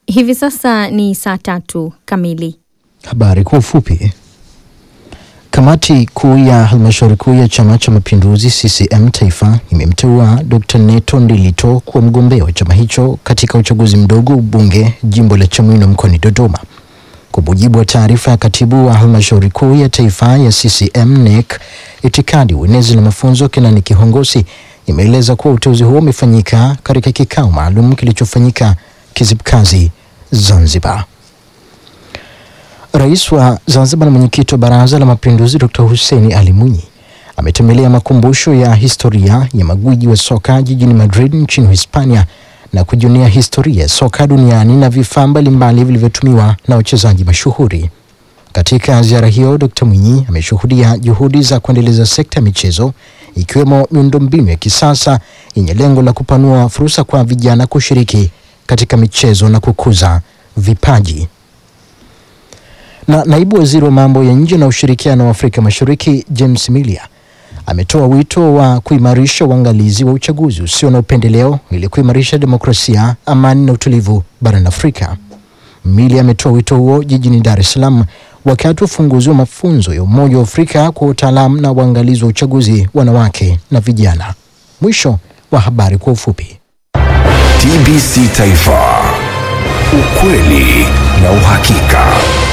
Hivi sasa ni saa tatu kamili. Habari kwa ufupi. Kamati kuu ya halmashauri kuu ya Chama cha Mapinduzi CCM Taifa imemteua Dr. Neto Ndilito kuwa mgombea wa chama hicho katika uchaguzi mdogo ubunge jimbo la Chamwino mkoani Dodoma. Kwa mujibu wa taarifa ya katibu wa halmashauri kuu ya taifa ya CCM NEC, itikadi, uenezi na mafunzo Kenani Kihongosi imeeleza kuwa uteuzi huo umefanyika katika kikao maalum kilichofanyika Kizibkazi, Zanzibar. Rais wa Zanzibar na mwenyekiti wa Baraza la Mapinduzi Dr. Hussein Ali Mwinyi ametembelea makumbusho ya historia ya magwiji wa soka jijini Madrid nchini Hispania na kujionea historia ya soka duniani na vifaa mbalimbali vilivyotumiwa na wachezaji mashuhuri. Katika ziara hiyo, Dr. Mwinyi ameshuhudia juhudi za kuendeleza sekta ya michezo ikiwemo miundombinu ya kisasa yenye lengo la kupanua fursa kwa vijana kushiriki katika michezo na kukuza vipaji. Na naibu waziri wa mambo ya nje na ushirikiano wa Afrika Mashariki James Milia ametoa wito wa kuimarisha uangalizi wa uchaguzi usio na upendeleo ili kuimarisha demokrasia, amani na utulivu barani Afrika. Milia ametoa wito huo jijini Dar es Salaam wakati wa ufunguzi wa mafunzo ya Umoja wa Afrika kwa utaalamu na uangalizi wa uchaguzi wanawake na vijana. Mwisho wa habari kwa ufupi. TBC Taifa, ukweli na uhakika.